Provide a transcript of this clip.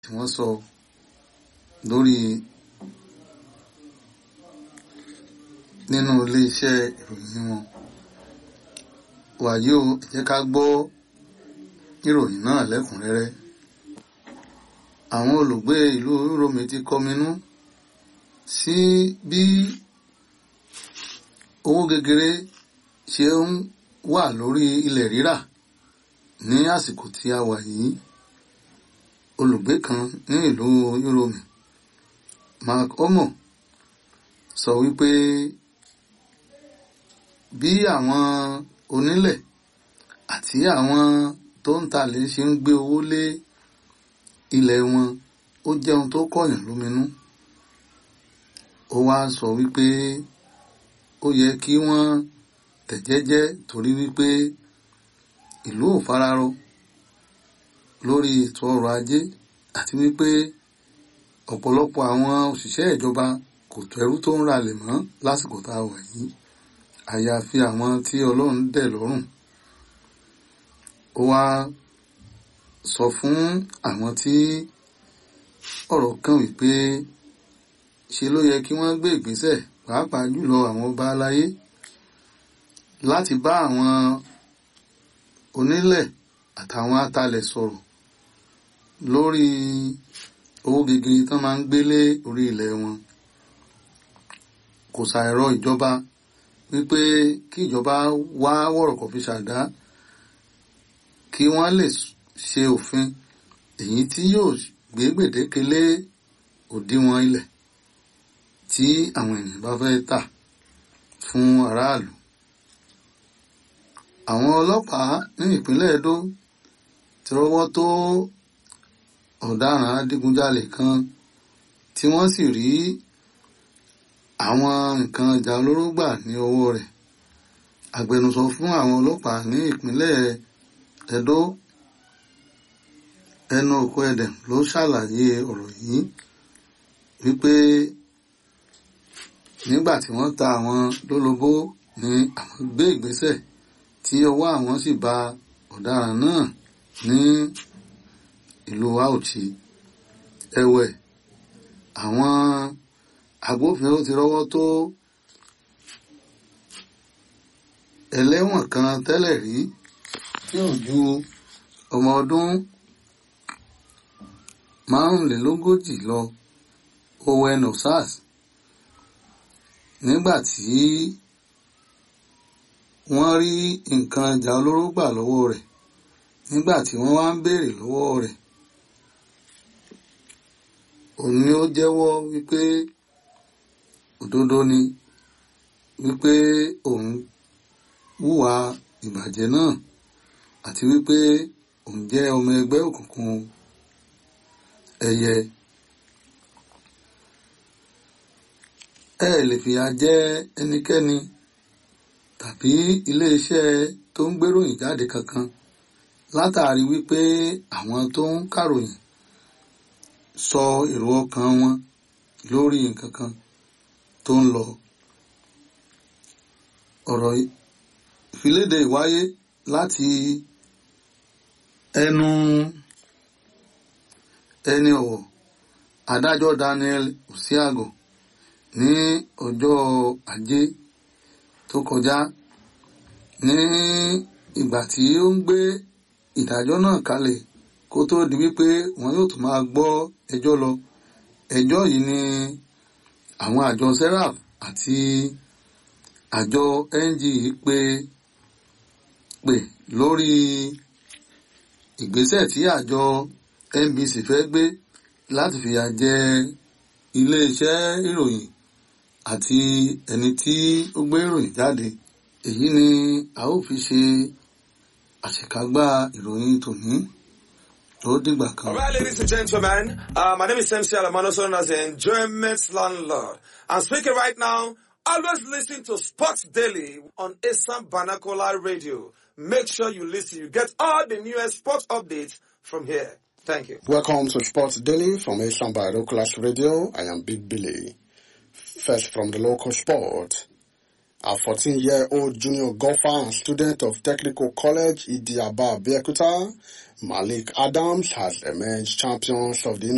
ni wọ́n sọ lórí nínú iléeṣẹ́ ìròyìn wọn wàyí o ẹ jẹ́ ká gbọ́ ìròyìn náà lẹ́kùnrẹ́rẹ́ àwọn olùgbé ìlú Uromi ti kọminú sí bí owó gegere ṣe ń wà lórí ilẹ̀ rírà ní àsìkò tí a wà yìí olùgbé kan ní ìlú Uromi Mark Omo sọ wípé bí àwọn onílẹ̀ àti àwọn tó ń talẹ̀ ṣe ń gbé owó lé ilẹ̀ wọn ó jẹ́ ohun tó kọ̀yàn lóminú ó wá sọ wípé ó yẹ kí wọ́n tẹ̀jẹ́jẹ́ torí wípé ìlú ò fararọ lórí ètò ọrọ̀ ajé àti wípé ọ̀pọ̀lọpọ̀ àwọn òṣìṣẹ́ ìjọba kò tẹ́rú tó ń ralẹ̀ mọ́ lásìkò tá a wà yìí àyàfi àwọn tí Ọlọ́run dẹ̀ lọ́rùn ó wá sọ fún àwọn tí ọ̀rọ̀ kàn wípé ṣe ló yẹ kí wọ́n gbé ìgbésẹ̀ pàápàá jùlọ àwọn ọba aláyé láti bá àwọn onílẹ̀ àtàwọn atalẹ̀ sọ̀rọ̀ lórí owó gegere tán máa ń gbélé orí ilẹ̀ wọn kò ṣàìrọ̀ ìjọba wípé kí ìjọba wá wọ̀rọ̀kọ̀ fi ṣàdá kí wọ́n lè ṣe òfin èyí tí yóò gbé gbèdéke lé òdiwọ̀n ilẹ̀ tí àwọn ènìyàn bá fẹ́ tà fún aráàlú. àwọn ọlọ́pàá ní ìpínlẹ̀ Edo ti rọ́wọ́ tó ọ̀daràn adigunjalè kan tí wọ́n sì rí àwọn nǹkan ìjà olóró gbà ní ọwọ́ rẹ̀ agbẹnusọ fún àwọn ọlọ́pàá ní ìpínlẹ̀ Edo ẹnu òkú ẹdẹm ló ṣàlàyé ọ̀rọ̀ yìí wípé nígbà tí wọ́n ta àwọn lólobó ni àwọn gbé ìgbésẹ̀ tí ọwọ́ àwọn sì ba ọ̀daràn náà ní ìlú Auchi ẹ̀wẹ̀ àwọn agbófinró ti rọ́wọ́ tó ẹlẹ́wọ̀n kan tẹ́lẹ̀ rí tí ò ju ọmọ ọdún márùnlélógójì lọ Owen Osas nígbà tí wọ́n rí nǹkan ìjà olóró gbà lọ́wọ́ rẹ̀ nígbà tí wọ́n wá ń béèrè lọ́wọ́ rẹ̀ òun ni ó jẹ́wọ́ wípé òdodo ni wípé òun hùwà ìbàjẹ́ náà àti wípé òun jẹ́ ọmọ ẹgbẹ́ òkùnkùn ẹyẹ ẹ lè fìyà jẹ ẹnikẹ́ni tàbí iléeṣẹ́ tó ń gbéròyìn jáde kankan látàrí wípé àwọn tó ń kàròyìn sọ èrò ọkàn wọn lórí nǹkan kan tó ń lọ ọ̀rọ̀ ìfiléde ìwáyé láti ẹnu ẹni ọ̀wọ̀ adájọ́ Daniel Usiago ní ọjọ́ ajé tó kọjá ní ìgbà tí ó ń gbé ìdájọ́ náà kalẹ̀ kó tó di wípé wọn yóò tún máa gbọ́ ẹjọ́ lọ ẹjọ́ yìí ni àwọn àjọ serap àti àjọ NG pé pè lórí ìgbésẹ̀ tí àjọ NBC fẹ́ gbé láti fìyà jẹ iléeṣẹ́ ìròyìn àti ẹni tí ó gbé ìròyìn jáde èyí ni a ó fi ṣe àṣekágbá ìròyìn tòní ó dìgbà kan. All right, ladies and gentlemen, uh, my name is MC Alamano, known as the Enjoyment Landlord. I'm speaking right now. Always listen to Sports Daily on Assam Banakola Radio. Make sure you listen. You get all the newest sports updates from here. Thank you. Welcome to Sports Daily from Asian Class Radio. I am Big Billy. First from the local sport. A 14-year-old junior golfer and student of Technical College Idiaba Bekuta, Malik Adams has emerged champions of the